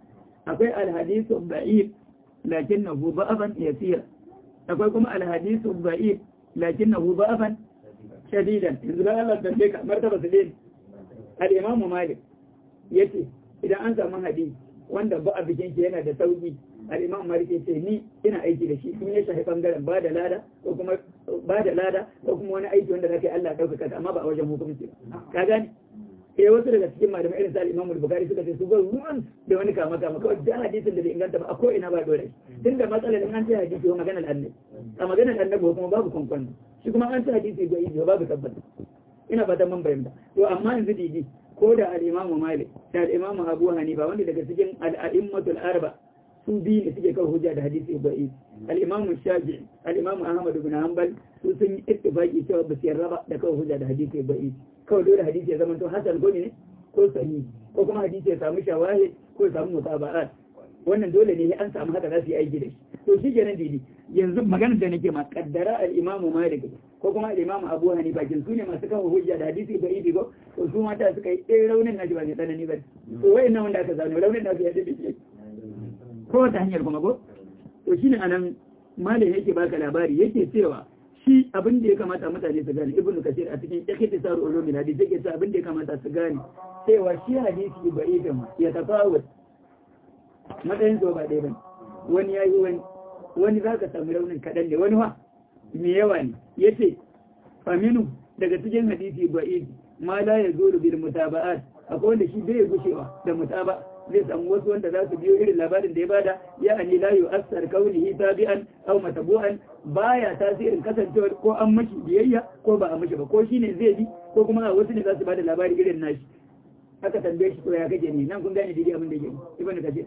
akwai alhadisu da'if lakinnahu da'afan yasir akwai kuma alhadisu da'if lakinnahu da'afan shadidan yanzu da Allah tambaye ka martaba su din al-imamu malik yace idan an samu hadisi wanda ba a bikin shi yana da sauki al'imam malik ce ni ina aiki da shi in ya shafi bangaren ba da lada ko kuma ba da lada ko kuma wani aiki wanda zaka yi Allah ɗaukaka amma ba a wajen hukunci ka gane eh wasu daga cikin malamai irin sa al-Imam al-Bukhari suka ce su ga ruwan da wani kama kama kawai da hadisin da bai inganta ba a ko ina ba dole tunda matsalar in an ce hadisi ko maganar annabi a maganar annabi kuma babu kwankwan shi kuma an ce hadisi ga yi babu tabbata ina fatan mun bayyana to amma yanzu didi ko da al-Imam Malik da al-Imam Abu Hanifa wanda daga cikin al-a'immatul arba su biyu ne suke kawo hujja da hadisi ba'i al-imam shafi'i al-imam ahmad ibn hanbal su sun yi ittifaqi cewa ba su yarda ba da kawo hujja da hadisi ba'i kawai dole hadisi ya zama to hasan ko ne ko sahihi ko kuma hadisi ya samu shawahid ko ya samu mutaba'at wannan dole ne an samu haka za su yi aiki da shi to shi kenan didi yanzu maganar da nake ma kaddara al-imam malik ko kuma al-imam abu hanifa kin su ne masu kawo hujja da hadisi ba'i ko to su mata suka yi ɗaya raunin naji ba mai tsanani ba to wayannan wanda aka zano raunin nasu ya dace ko wata hanyar kuma ko to shine anan malam yake baka labari yake cewa shi abin da ya kamata mutane su gane ibnu kasir a cikin ikhtisar ulumul hadith yake cewa abin da ya kamata su gane cewa shi hadisi ba idan ya tafawut matsayin so ba dai bane wani yayi wani wani zaka samu raunin kadan ne wani wa me yawa ne yace faminu daga cikin hadisi ba ma la yazuru bil mutaba'at akwai wanda shi bai gushewa da mutaba zai samu wasu wanda za su biyo irin labarin da ya bada ya ani la yu'assar kaunihi tabi'an aw matabu'an baya tasirin kasancewar ko an mashi biyayya ko ba a mashi ba ko shine zai bi ko kuma a wasu ne za su bada labari irin nashi aka tambaye shi to ya kake ne nan kun gane dai abin da yake ibnu kathir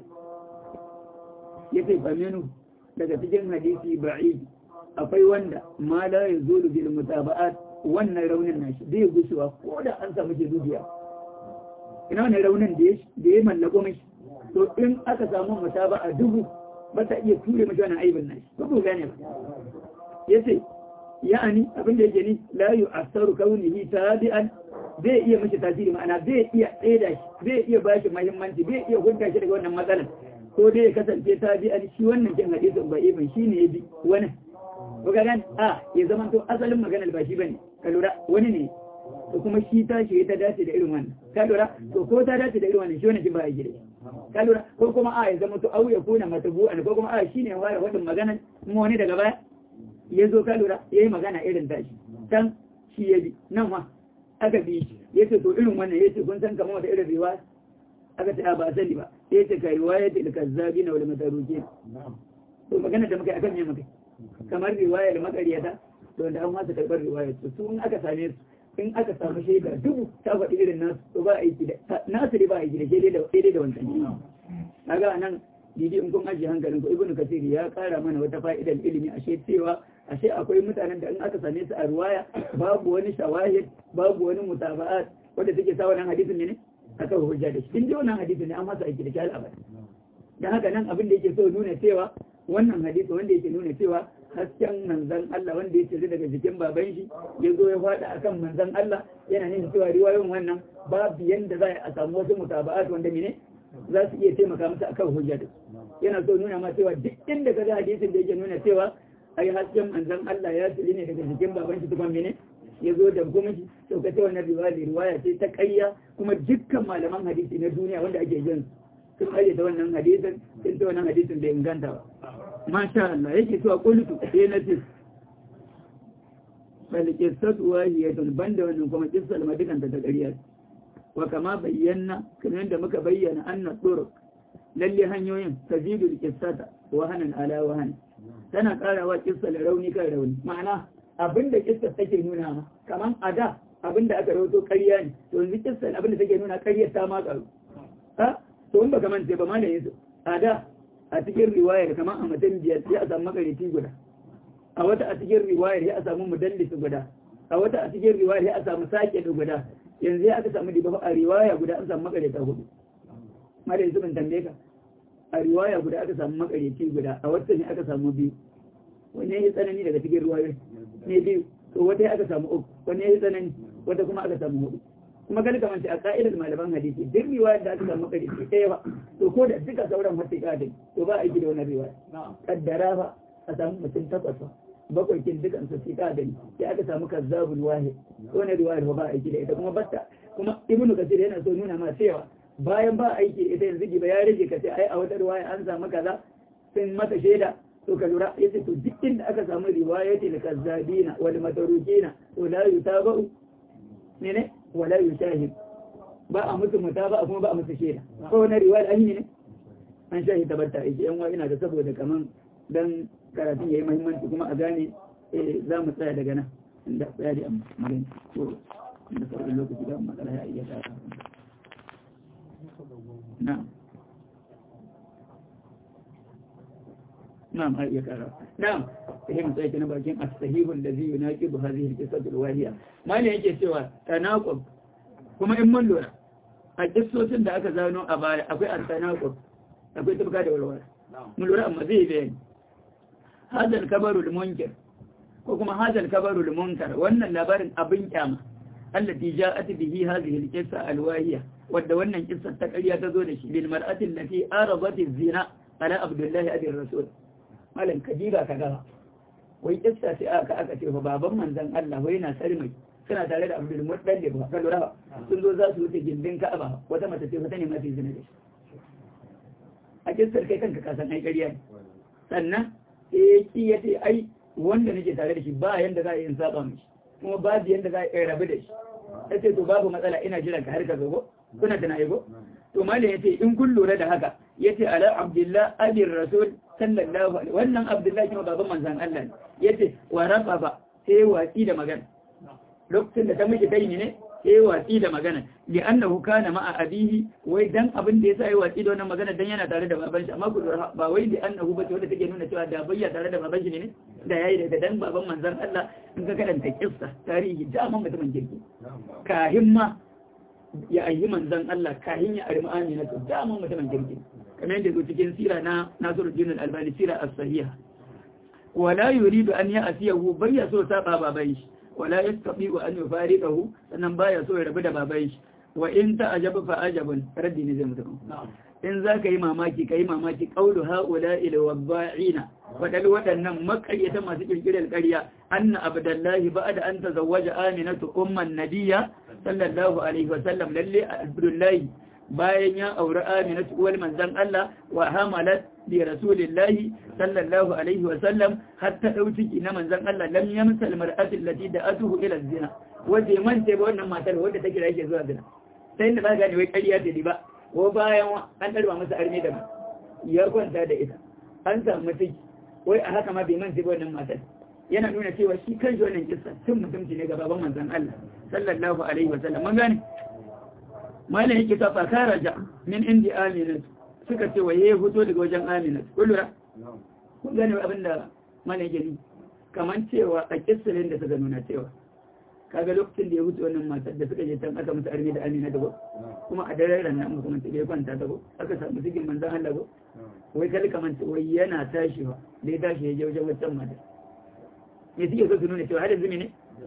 yace faminu daga cikin hadisi ba'id akwai wanda ma la yazulu bil mutaba'at wannan raunin nashi zai gushewa ko da an samu jirudiya ina wani raunin da ya mallako mashi to in aka samu mutaba a dubu ba ta iya ture mashi wannan aibin nashi ba ku gane ba ya ce ya'ani abin da yake ni la yu asaru kaunihi tabi'an zai iya mashi tasiri ma'ana zai iya tsaida shi zai iya bashi muhimmanci zai iya hudda shi daga wannan matsalar ko dai ya kasance tabi'an shi wannan kin hadisin ba ibn shine ya bi wannan ko ga gan a ya zama to asalin maganar ba shi bane ka lura wani ne to kuma shi ta shi ta dace da irin wannan ka lura to ko ta dace da irin wannan shi wannan shi ba a gida ka lura ko kuma a ya zama to au ya kuna matabu'an ko kuma a shine ya fara wadin maganar kuma wani daga baya ya zo ka lura yayi magana irin tashi dan shi ya bi nan ma aka bi shi yace to irin wannan yace kun san kamar wata irin riwaya aka ce ba sani ba yace ka riwaya ta kazzabina wal matarukin to magana da muka akan ne muka kamar riwayar makariyata to da an masa karɓar riwayar su su in aka same su in aka samu shaida dubu ta faɗi irin nasu to ba aiki da nasu dai ba aiki da shaidai da shaidai da wancan kaga nan didi in kun ajiye hankalin ku ibnu kasir ya kara mana wata fa'idar ilimi ashe cewa ashe akwai mutanen da in aka same su a riwaya babu wani shawahid babu wani mutaba'at wanda take sa wannan hadisin ne aka hujja da shi din wannan hadisin ne an masa aiki da shi al'abad dan haka nan abin da yake so nuna cewa wannan hadisi wanda yake nuna cewa hasken manzan Allah wanda ya cire daga jikin baban shi ya zo ya faɗa akan manzan Allah yana nuna cewa riwayoyin wannan babu yanda za a samu wasu mutaba'at wanda mene za su iya taimaka masa akan hujja da yana so nuna ma cewa duk inda ka ga hadisin da yake nuna cewa ai hasken manzan Allah ya cire ne daga jikin baban shi tukwan mene ya zo da kuma shi to ka ce wannan riwaya riwaya ce ta ƙarya kuma dukkan malaman hadisi na duniya wanda ake jin sun aje ta wannan hadisin sun ta wannan hadisin bai inganta ba masha Allah yake cewa qultu sai na ce bal qissatu wahiyatun banda wannan kuma qissal madikan ta ƙarya wa kama bayyana kamar da muka bayyana anna turuq lalle hanyoyin tazidul qissata wa hanan ala wa hanan tana karawa qissal rauni kan rauni ma'ana abinda qissar take nuna ma kaman ada abinda aka rawato ƙarya ne to yanzu qissal abinda take nuna ƙaryar ta ma karu ha to in baka mance ba malamin su ada a cikin riwayar kamar a mutum biyar ya samu makarici guda a wata a cikin riwayar ya samu mudallisi guda a wata a cikin riwayar ya samu sake da guda yanzu ya aka samu diba a riwaya guda an samu makarita hudu mara yanzu ban tambaye ka a riwaya guda aka samu makarici guda a wata ne aka samu biyu wanne ya tsanani daga cikin riwayar ne biyu to wata ya aka samu uku wanne ya tsanani wata kuma aka samu hudu kuma gani kamar a ka'idar malaman hadisi duk riwayar da aka samu makarici ɗaya ba to ko da duka sauran wata ƙadin to ba a yi da wani riwaya kaddara ba a samu mutum takwas ba bakwai kin dukan su fi ƙadin sai aka samu kazzabul wahid wani riwayar ba a aiki da ita kuma batta kuma ibnu kasir yana so nuna ma cewa bayan ba aiki da ita yanzu ba ya rage ka sai ai a wata riwaya an samu kaza sun mata shaida to ka lura yace to duk inda aka samu riwayatil kazzabina wal matarukina to la yutaba'u ne ne wala yushahid ba a musu mutaba kuma ba a musu shaida ko wani riwaya an yi ne an shahi tabbata aiki yan ina da saboda kaman dan karatun yayi muhimmanci kuma a gane eh za mu tsaya daga nan inda tsaya da magana ko da sauran lokaci da matsala ya iya tsaya na'am نعم هاي يكرر نعم فهم سيكون باكين الصحيح الذي يناقض هذه القصة الواهية ما ne yake cewa tanaqub kuma in mun lura a kissocin da aka zano a baya akwai at-tanaqub akwai tabka da walwala mun lura amma zai bayani hadal kabarul munkar ko kuma hadal kabarul munkar wannan labarin abin kyama allati ja'at bihi hadhihi al-qissa al-wahiya wadda wannan kissa ta ƙarya ta zo da shi bil mar'ati allati aradat az-zina ala abdullahi abi rasul malam kadiba ka gaba wai kissa sai aka aka ce fa baban manzon Allah wai na sarmai suna tare da Abdul Muttalib ba kallu rawa sun zo za su wuce gindin Ka'aba wata mace ce ta ne mafi zina da shi a kissar kai kanka ka san ai ƙarya ne sannan eh ki yace ai wanda nake tare da shi ba yanda za a yi in saba mishi kuma babu yanda za a yi rabu da shi yace to babu matsala ina jiran ka har ka zo kuna tana aigo to malam yace in kun lura da haka yace ala abdullah abir rasul sallallahu alaihi wannan abdullah kuma baban manzon Allah ne yace wa ba sai watsi da magana lokacin da ta miji kai ne sai watsi da magana li annahu kana ma'a abihi wai dan abin da yasa ya watsi da wannan magana dan yana tare da baban shi amma ku ba wai li annahu ba wanda take nuna cewa da bayya tare da baban shi ne da yayi da dan baban manzon Allah in ka karanta kissa tarihi da man mutumin kirki kahin ma ya ayi manzon Allah kahin ya armi amina to da man mutumin kirki kamar yadda zo cikin sira na Nasiruddin Al-Albani sira as-sahiha wala yuridu an ya'siyahu bayya so saba baban shi wala yastati'u an yufariqahu sannan baya so ya rabu da baban shi wa in ta'ajaba fa ajabun raddi ne zai mutu in za ka yi mamaki ka yi mamaki ƙaulu ha'ula ilwabba'ina waɗanda waɗannan makaryata masu ƙirƙirar ƙarya anna abdullahi ba da an ta zawaja aminatu umman nabiya sallallahu alaihi wasallam lalle abdullahi bayan ya auri aminatu uwal manzan Allah wa hamalat bi rasulillahi sallallahu alaihi wasallam hatta ɗau ciki na manzan Allah lam yamsal mar'atin lati da atuhu ila zina wanda man sai ba wannan matar wadda take da yake zuwa zina sai da ba gane wai ƙarya ce ba ko bayan an ɗarba masa armi da ya kwanta da ita an samu ciki wai a haka ma bai man ba wannan matar yana nuna cewa shi kan shi wannan kissa tun mutumci ne ga baban manzon Allah sallallahu alaihi wa sallam mun gane malam yake ta fakara ja min indi amina suka ce wa yayi fito daga wajen amina kullura kun gane abin da malam yake ni kaman cewa a kissalin da suka nuna cewa kaga lokacin da ya wuce wannan matar da suka je can aka musu armi da amina da ba kuma a daren ran nan kuma ya kwanta da ba aka samu cikin manzan Allah ba wai kalli kaman wai yana tashi ba da ya tashi ya je wajen wancan mata me suke so su nuna cewa har zumi ne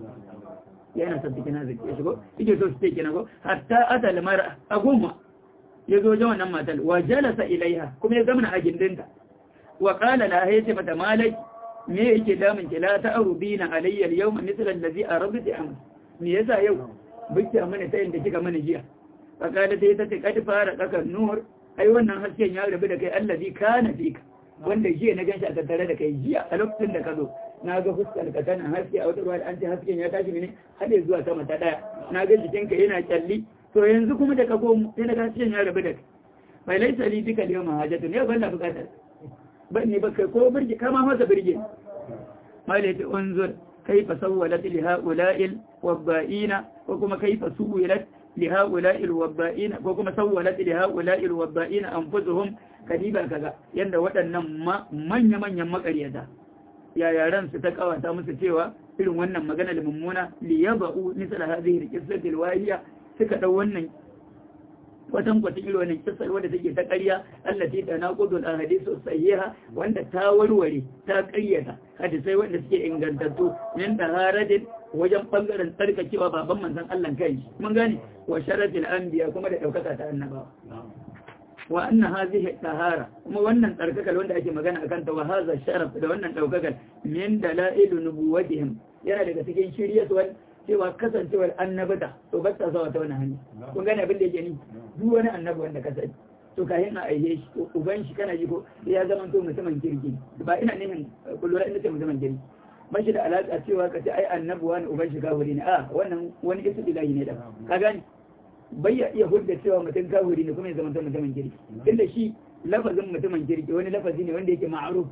yana son cikin arziki ya shigo suke so su ce kina ko hatta asal mara a goma ya zo wajen wannan matar wa jalasa ilaiha kuma ya zamana a gindinta wa qala la hayya mata malaki me yake damun ki la ta'rubina alayya al-yawma mithla allazi aradti am me yasa yau biki mana tayin da kika mana jiya fakada sai ta ce kad fara dakar nur ai wannan hasken ya rabu da kai allazi kana fika wanda jiya na ganshi a tattare da kai jiya a lokacin da ka zo na ga fuskar ka tana haske a wata ruwa da an ce hasken ya tashi ne har zuwa sama ta daya na ga jikinka yana kyalli to yanzu kuma da ka komo sai na ga hasken ya rabu da kai bai laisa li bika al-yawma hajatu ne ban na bukatar bane ba kai ko birge kama masa birge malaiti unzur kaifa sawwalat li ha'ula'il wabba'ina ko kuma kaifa suwilat li ha'ula'il wabba'ina ko kuma sawwalat li ha'ula'il wabba'ina anfusuhum kadiba kaga yanda waɗannan manya manyan makaryata ya yaran su ta kawata musu cewa irin wannan magana da mummuna li yaba'u misal hadhihi al-qissati al-wahiya suka dau wannan watan kwatin irin wannan kisar wadda take ta ƙarya allati ta naqudul ahadithu sahiha wanda ta warware ta ƙaryata hadisai wanda suke ingantattu min taharatin wajen bangaren tsarkakewa baban manzon Allah kai mun gane wa sharafil anbiya kuma da daukaka ta annabawa wa anna hadhihi tahara kuma wannan tsarkakar wanda ake magana akan ta wa hadha sharaf da wannan daukakar min dalailu nubuwatihim yana daga cikin shiryatuwar cewa kasancewar annabata to ba ta zuwa ta wani hanya kun gane abin da yake ni duk wani annabi wanda ka sani to kayan a aihe shi uban shi kana ji ko ya zama to mutumin kirki ba ina nihin kullura ina ce mutumin kirki ba shi da alaƙa cewa ka ce ai annabi wani uban shi kafiri ne a wannan wani isu ilahi ne da ka gane bai ya iya hudda cewa mutum kafiri ne kuma ya zama to mutumin kirki tunda shi lafazin mutumin kirki wani lafazi ne wanda yake ma'aruf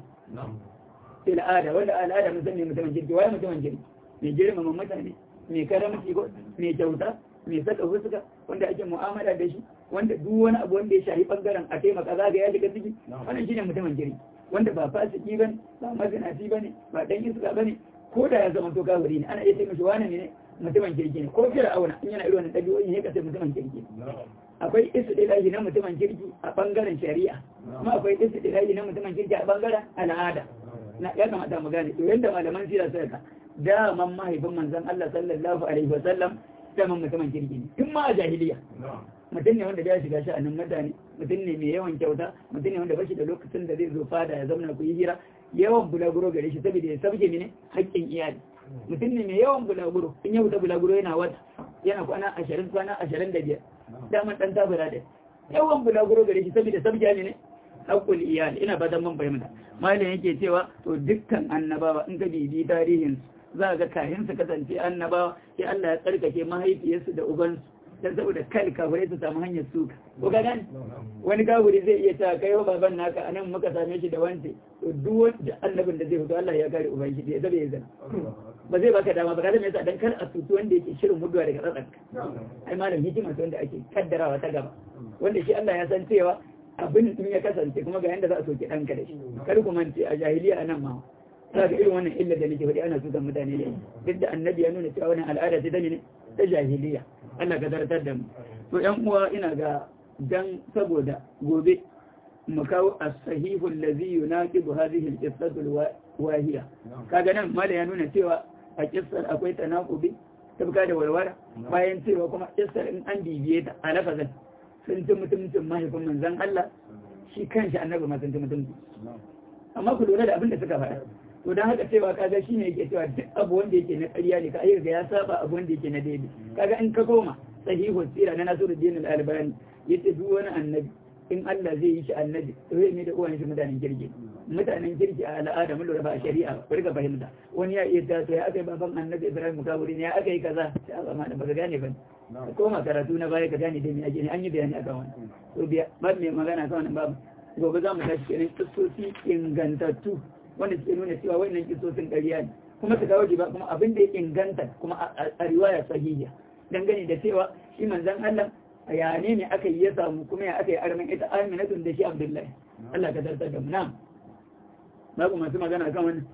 fil al'ada wanda al'ada mun san ne mutumin kirki waye mutumin kirki mai girmama mutane mai karamci ko mai kyauta mai saka fuska wanda ake mu'amala da shi wanda duk wani abu wanda ya shahi bangaren a taimaka zaga ya shiga ciki wannan shine mutumin jiri wanda ba fasiki bane ba mazinaci bane ba dan iska bane ko da ya zama to kafiri ne ana iya ce mishi wani ne mutumin kirki ne ko fir'auna in yana irin wannan dabi'o'i ne ka ce mutumin kirki akwai isu ilahi na mutumin kirki a bangaren shari'a kuma akwai isu ilahi na mutumin kirki a bangaren al'ada na ya kamata mu gane to yanda malaman sira suka daman mahaifin manzan Allah sallallahu Alaihi wasallam daman mutumin kirki ne tun ma a jahiliya mutum ne wanda ya shiga sha'anin mutane mutum ne mai yawan kyauta mutum ne wanda bashi da lokacin da zai zo fada ya zauna ku yi hira yawan bulaguro gare shi saboda ya sabke mene haƙƙin iyali mutum ne mai yawan bulaguro in ya wuta bulaguro yana wata yana kwana ashirin kwana ashirin da biyar daman ɗan tabura da yawan bulaguro gare shi saboda sabke ne haƙƙul iyali ina fatan mun fahimta malam yake cewa to dukkan annabawa in ka bibi tarihin za ga kayan su kasance annabawa sai Allah ya tsarkake mahaifiyarsu da ubansu dan saboda kal kafirai su samu hanyar suka ko ga gani wani kafiri zai iya ta kai wa baban naka anan muka same shi da wance to duk wanda annabin da zai fito Allah ya kare uban shi da zai zana ba zai baka dama ba ka zama yasa dan kar a tutu wanda yake shirin mutuwa daga tsatsanka ai malam hikima wanda ake kaddarawa ta gaba wanda shi Allah ya san cewa abin in ya kasance kuma ga yanda za a soke ɗanka da shi kar ku mance a jahiliya a nan ma za ga irin wannan illa da nake faɗi ana sukan mutane da duk da annabi ya nuna cewa wannan al'ada ce ta ne ta jahiliya Allah ka zartar da mu to ƴan uwa ina ga dan saboda gobe mu kawo as-sahihu allazi yunaqibu hadhihi al-qissatu al-wahiya kaga nan mala ya nuna cewa a kissar akwai tanaqubi tabka da walwala bayan cewa kuma kissar in an bibiye ta a lafazin sun ci mutumcin mahaifin manzan Allah shi kanshi annabi ma sun ci mutumci amma ku lura da abin da suka faɗa to don haka cewa kaga shi ne yake cewa duk abu wanda yake na ƙarya ne ka ayyuka ya saba abu wanda yake na daidai kaga in ka koma sahihu sira na nasiruddin al-albani yace duk wani annabi in Allah zai yi shi annabi zai ne da uwan shi mutanen kirki mutanen kirki a al'ada mun lura ba a shari'a ba rika fahimta wani ya iya taso ya akai baban annabi Ibrahim kaburi ne ya akai kaza sai ba ma da baka gane ba koma karatu na baya ka gane da me ake ne an yi bayani akan wannan to biya ba mai magana kan wannan babu gobe za mu tashi kenan kissosi ingantattu wanda suke nuna cewa wannan kissosin ƙarya ne kuma su kawo ba kuma abin da ya inganta kuma a riwaya sahiha dangane da cewa shi manzon Allah ya ne ne aka yi ya samu kuma ya aka yi armin ita aminatun da shi abdullahi Allah ka tartar da mu na babu masu magana kan wannan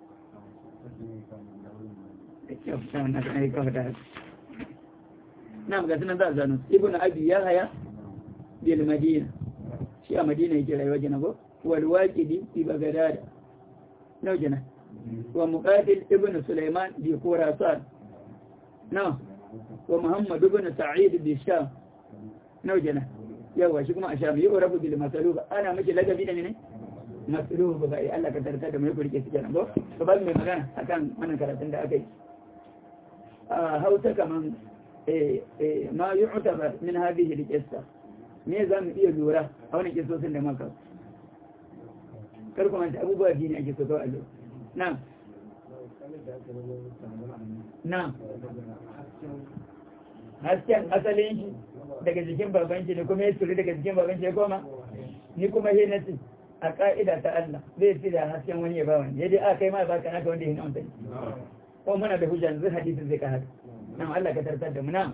na ga sunan za a zanu ibn abi ya haya bil madina shi a madina yake rayuwa jina ko wal waqidi fi bagdad nau jina wa muqatil ibn sulaiman bi khurasan na wa muhammad ibn sa'id bi sham nau jana yawa shi kuma a sham yi rabu bil masaluba ana miki lagabi da ne masaluba ba Allah ka tarta da mai kurke su kenan ko to ba mai magana akan wannan karatun da aka yi a hausa kaman ma yu'tabar min hadhihi al-qissa me za mu iya lura a wannan kisosin da maka kar kuma ta abubuwa biyu ne ake so kawai allo na na hasken asalin shi daga jikin baban shi ne kuma ya turi daga jikin baban shi ya koma ni kuma he na ce a ka'ida ta Allah zai ci da hasken wani ya ba wani ya dai a kai ma ba ka naka wanda ya hina wani ko muna da hujja zai hadisin zai ka haka nan Allah ka tartar da mu na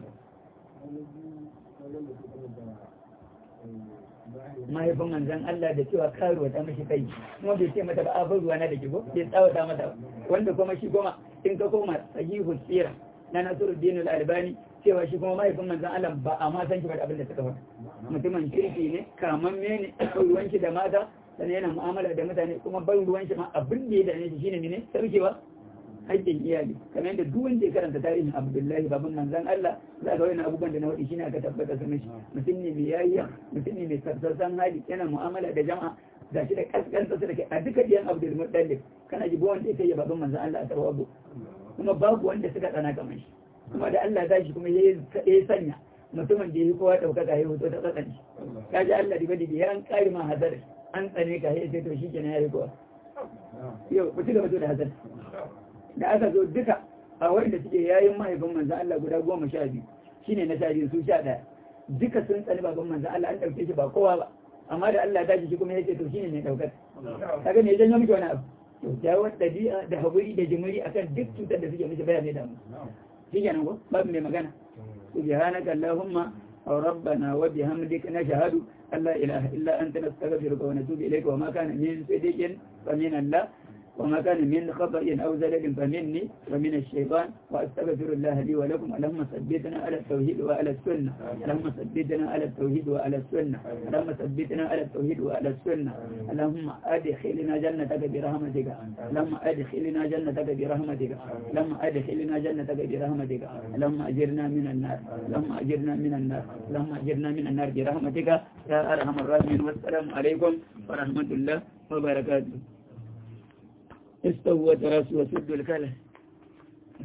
mahaifin manzan Allah da cewa karuwa ta mashi kai kuma bai ce mata ba a ruwa na da kigo bai tsawata mata wanda kuma shi kuma in ka koma sahihu sira na Nasiruddin al-Albani cewa shi kuma mahaifin manzan Allah ba a ma san shi ba da abin da suka faɗa mutumin kirki ne kamamme ne akwai ruwan shi da mata sannan yana mu'amala da mutane kuma ban ruwan shi ma abin da ya dane shi shine ne sarkewa haƙƙin iyali kamar yadda duk wanda ya karanta tarihin Abdullahi baban manzan Allah za ga wani abubuwan da na faɗi shine aka tabbata su mishi mutum ne mai yayya mutum ne mai sarsarsan hali yana mu'amala da jama'a ga shi da kaskanta su da kai a duka diyan Abdul Muttalib kana ji wanda ya kai baban manzan Allah a tawabu kuma babu wanda suka tsana kamar shi kuma da Allah ta shi kuma ya sanya mutumin da ya kowa ɗaukaka ya hoto ta tsakan shi ka ji Allah diba diba ya an ƙari ma hazar an tsane ka ya ce to shi kenan ya yi kowa yau ku ci gaba da hazar da aka zo duka a wanda suke yayin mahaifin manzan Allah guda goma sha biyu shine na sha biyu su sha ɗaya duka sun tsani baban manzan Allah an ɗauke shi ba kowa ba amma da Allah ta shi kuma ya ce to shine mai ɗaukar kaga ne ya janyo miki wani abu kyakkyawar ɗabi'a da haƙuri da jimiri akan duk cutar da suke mishi baya mai damu shi kenan ko babu mai magana subhanaka allahumma aw rabbana wa bihamdika nashhadu an la ilaha illa anta nastaghfiruka wa natubu ilayka wa ma kana min sidiqin fa min Allah وما كان من خطأ أو زلل فمني ومن الشيطان وأستغفر الله لي ولكم اللهم ثبتنا على التوحيد وعلى السنة اللهم ثبتنا على التوحيد وعلى السنة اللهم ثبتنا على التوحيد وعلى السنة اللهم أدخلنا جنتك برحمتك اللهم أدخلنا جنتك برحمتك اللهم أدخلنا جنتك برحمتك اللهم أجرنا من النار اللهم أجرنا من النار اللهم أجرنا من النار برحمتك يا أرحم الراحمين والسلام عليكم ورحمة الله وبركاته istawu wa tarasu wa suddul kala